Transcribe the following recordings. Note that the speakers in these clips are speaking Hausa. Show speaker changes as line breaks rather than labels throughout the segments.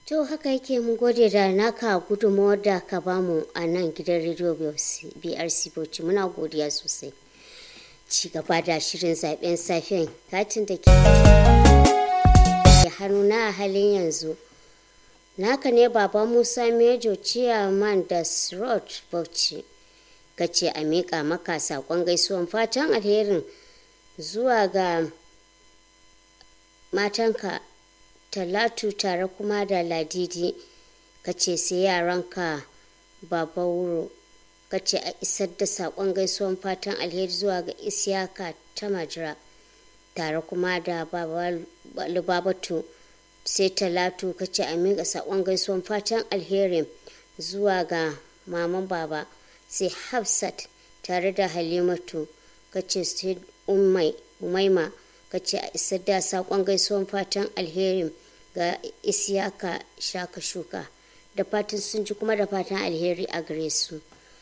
To haka yake mun gode da naka gudunmawar da ka bamu a nan gidan rediyo BRC Bauchi muna godiya sosai. Ci gaba da shirin zaben safiyan katin da ke hannuna a halin yanzu. Naka ne Baba Musa Mejo Ciyaman da Srot Bauchi. Ka ce a miƙa maka saƙon gaisuwan fatan alherin zuwa ga matanka talatu tare kuma da ladidi ka ce sai yaranka baba wuro ka ce a isar da saƙon gaisuwan fatan alheri zuwa ga isiyaka ta majira tare kuma da babatu sai talatu ka ce a miƙa saƙon gaisuwan fatan alherin zuwa ga maman baba sai hafsat tare da halimatu ka ce sai umaima ka ce a isar da saƙon gaisuwan fatan alherin ga isiyaka shaka shuka da fatan sun ji kuma da fatan alheri a gare su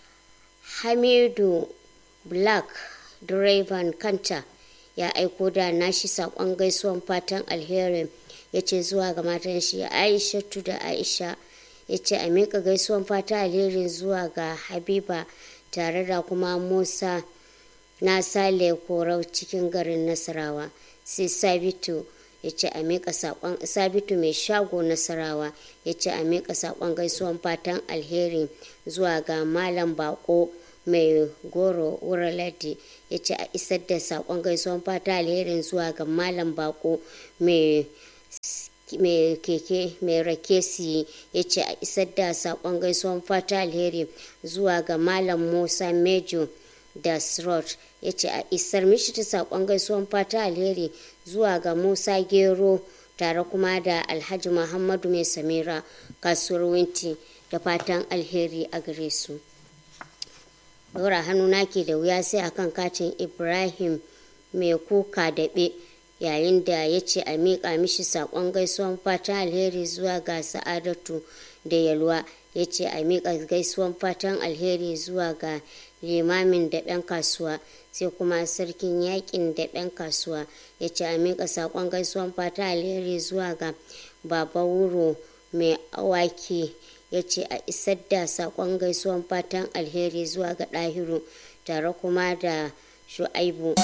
hamidu black direban kanta ya aiko da nashi saƙon gaisuwan fatan alherin ya ce zuwa ga matan shi aishatu da aisha ya ce a miƙa gaisuwan fatan alherin zuwa ga habiba tare da kuma musa na sale korau cikin garin nasarawa sai sabitu ya ce a miƙa saƙon sabitu mai shago nasarawa ya ce a miƙa saƙon gaisuwan fatan alheri zuwa ga malam bako mai goro wuraladi ya ce a isar da saƙon gaisuwan fatan alherin zuwa ga malam bako mai mai keke mai rake siyi ya ce a isar da saƙon gaisuwan fata alheri zuwa ga malam musa mejo da srot ya ce a isar mishi ta saƙon gaisuwan fata alheri zuwa ga musa gero tare kuma da alhaji muhammadu mai samira kasuwar winti da fatan alheri a gare su ɗora hannu ke da wuya sai akan katin ibrahim mai kuka daɓe yayin da ya ce a miƙa mishi saƙon gaisuwan fatan alheri zuwa ga sa'adatu da yalwa ya ce a miƙa gaisuwan fatan alheri zuwa ga limamin daɓen kasuwa sai kuma sarkin yakin daɓen kasuwa ya ce a miƙa saƙon gaisuwan fatan alheri zuwa ga baba wuro mai awaki ya ce a isar da saƙon gaisuwan fatan alheri zuwa ga ɗahiru tare kuma da shu'aibu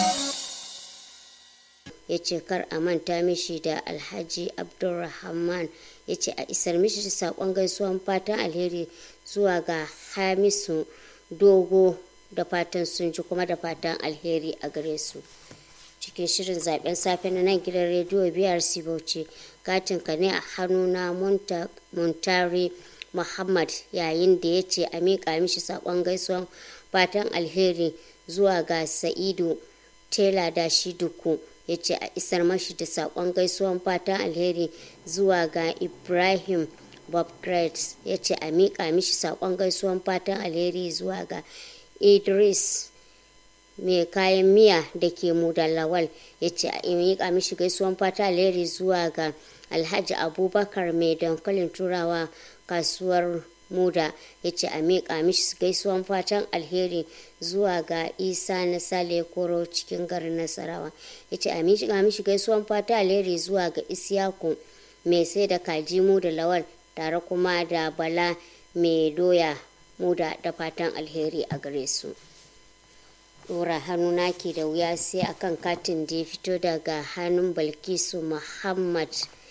ya ce kar a manta mishi da alhaji abdulrahman ya ce a isar mishi da saƙon gaisuwan fatan alheri zuwa ga hamisu dogo da fatan sun ji kuma da fatan alheri a gare su cikin shirin zaben safe na nan gidan rediyo brc bauchi katin ka ne a hannu na muntari muhammad yayin da ya ce a miƙa mishi saƙon gaisuwan fatan alheri zuwa ga sa'idu tela da shi duku ya ce a isar mashi da saƙon gaisuwan fatan alheri zuwa ga ibrahim bob Grace ya ce a miƙa mishi saƙon gaisuwan fatan alheri zuwa ga idris mai kayan miya da ke da lawal ya ce a miƙa mishi gaisuwan fatan alheri zuwa ga alhaji abubakar mai dankalin turawa kasuwar muda ya ce a miƙa mishi gaisuwan fatan alheri zuwa ga isa na sale koro cikin garin nasarawa ya ce a miƙa mishi gaisuwan fatan alheri zuwa ga isyaku mai sai da kaji mu da lawal tare kuma da bala mai doya muda da fatan alheri a gare su ɗora hannu naki da wuya sai akan katin da ya fito daga hannun balkisu muhammad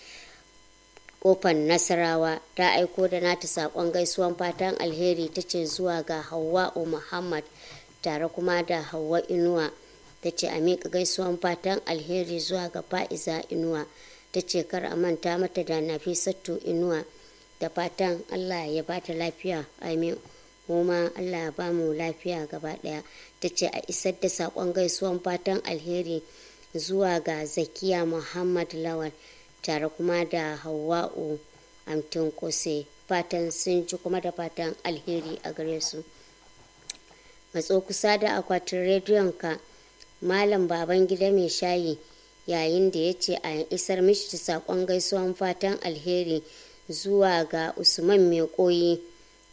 kofar nasarawa ta aiko da nata sakon gaisuwan fatan alheri ta ce zuwa ga hawa'u muhammad tare kuma da hawa inuwa ta ce a miƙa gaisuwan fatan alheri zuwa ga fa'iza inuwa ta ce kar a manta mata da nafisattu inuwa da fatan allah ya bata lafiya amin kuma allah ya ba mu lafiya gaba ɗaya ta ce a isar da sakon gaisuwan fatan alheri zuwa ga zakiya muhammad lawal tare kuma da hawa'u amtin kose fatan sun ji kuma da fatan alheri a gare su matso kusa da akwatin rediyon ka malam baban gida mai shayi yayin da ya ce a isar mishi da saƙon gaisuwan fatan alheri zuwa ga usman mai koyi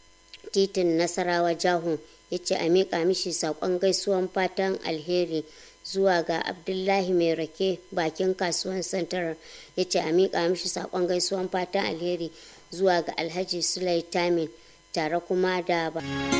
titin nasarawa jahu ya ce a miƙa mishi saƙon gaisuwan fatan alheri zuwa ga abdullahi mai rake bakin kasuwan santarar ya ce a miƙa mishi saƙon gaisuwan fatan alheri zuwa ga alhaji sulai tamin tare kuma da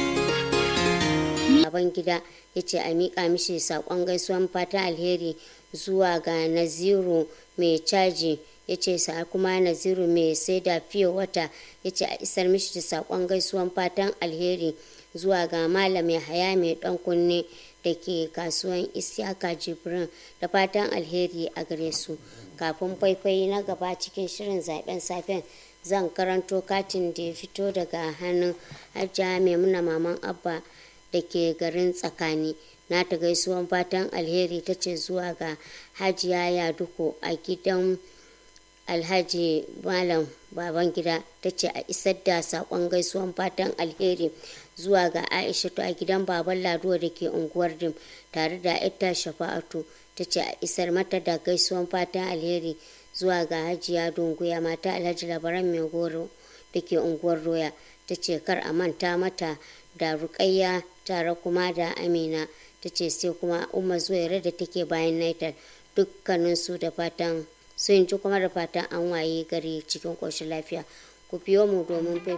baban gida ya ce a miƙa mishi saƙon gaisuwan fatan alheri zuwa ga naziru mai caji ya ce sa kuma naziru mai sai da fiye wata ya ce a isar mishi da saƙon gaisuwan fatan alheri zuwa ga malam haya mai ɗan kunne da ke kasuwan isyaka jibrin da fatan alheri a gare su kafin faifai na gaba cikin shirin zaben safen zan karanto katin da ya fito daga hannun hajja maimuna maman abba da ke garin tsakani na ta gaisuwan fatan alheri ta ce zuwa ga hajiya yaduko a gidan alhaji malam baban gida ta ce a isar da sakon gaisuwan fatan alheri zuwa ga aishatu a gidan baban laduwa da ke unguwar dim tare da ita shafa'atu ta ce a isar mata da gaisuwan fatan alheri zuwa ga hajiya dunguya mata alhaji labaran mai goro da ke unguwar roya ta ce kar a manta mata da rukayya tare kuma da amina ta ce sai kuma umma zuwaira da take bayan naitar dukkaninsu da fatan sun ji kuma da fatan an waye gari cikin ƙoshin lafiya ku biyo mu domin